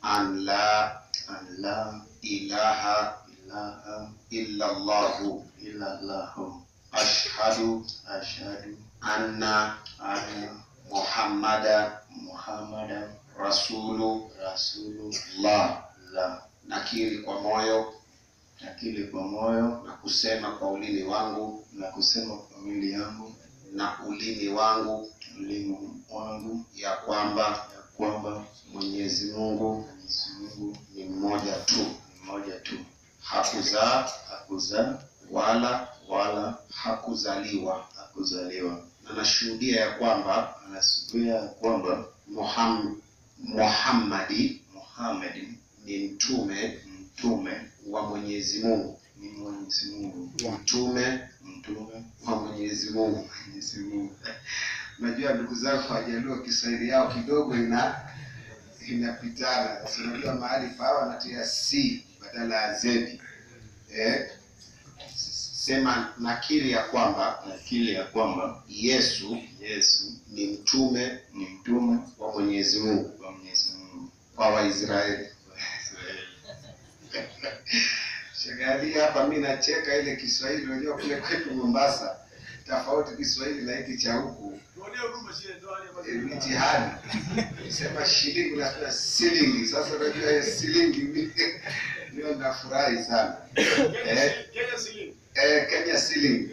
an la an la ilaha ilaha illa Allahu illa Allahu ashhadu ashhadu anna anna Muhammada Muhammadan rasulullah. rasulullah. Nakiri kwa moyo Nakiri kwa moyo na kusema kwa ulimi wangu na kusema kwa mwili yangu na ulimi wangu ulimi wangu ya kwamba ya kwamba Mwenyezi Mungu Mwenyezi Mungu ni mmoja tu, ni mmoja tu, hakuzaa hakuzaa wala wala hakuzaliwa, hakuzaliwa. na nashuhudia ya kwamba Anashuhudia ya kwamba Muham, Muhammadi Muhammad ni mtume mtume wa Mwenyezi Mungu, ni Mwenyezi Mungu, mtume mtume wa Mwenyezi Mungu. Mwenyezi Mungu. Najua ndugu zangu Wajaluo Kiswahili yao kidogo ina inapitana. Sasa unajua mahali pa wanatia c badala ya z. Eh, sema nakiri ya kwamba Nakiri ya kwamba Yesu Yesu ni mtume ni mtume wa Mwenyezi Mungu wa Mwenyezi Mungu kwa Waisraeli. wa Israeli. Shagali hapa mi nacheka ile Kiswahili, unajua kule kwetu Mombasa tofauti Kiswahili na hiki cha huku eh, mitihani sema shilingi unasema silingi. Sasa unajua hiyo silingi mi- ndio nafurahi sana eh, eh, Kenya silingi.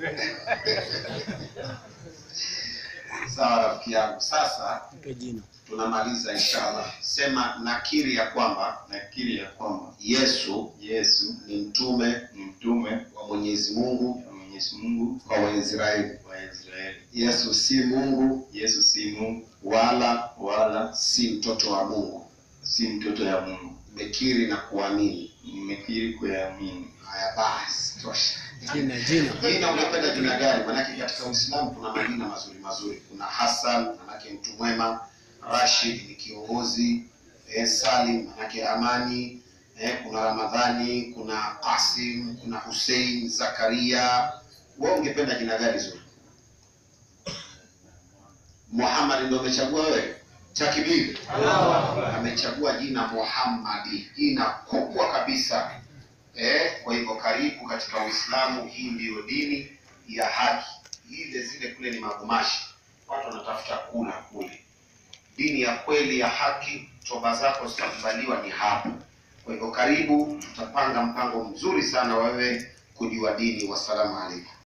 Sawa rafiki yangu, sasa tunamaliza inshallah. Sema nakiri ya kwamba Nakiri ya kwamba Yesu Yesu ni mtume ni mtume wa Mwenyezi Mungu wa Mwenyezi Mungu kwa Waisraeli. wa Israeli. Yesu si Mungu Yesu si Mungu wala wala si mtoto wa Mungu. si mtoto ya Mungu. Nimekiri na kuamini. Nimekiri kuyaamini. Haya basi, tosha. Jina jina Jina ungependa jina gani? Manake katika Uislamu kuna majina mazuri mazuri. Kuna Hassan, manake mtu mwema. Rashid ni kiongozi. Eh, Salim manake amani. Eh, kuna Ramadhani, kuna Qasim, kuna Hussein, Zakaria. Wewe ungependa jina gani zuri? Muhammad ndio umechagua wewe? Takbir. Amechagua jina Muhammadi, jina kubwa kabisa. Eh, kwa hivyo karibu katika Uislamu. Hii ndiyo dini ya haki. Ile zile kule ni magumashi, watu wanatafuta kula kule. Dini ya kweli ya haki, toba zako zitakubaliwa ni hapa. Kwa hivyo karibu, tutapanga mpango mzuri sana wewe kujua dini. Wassalamu alaikum.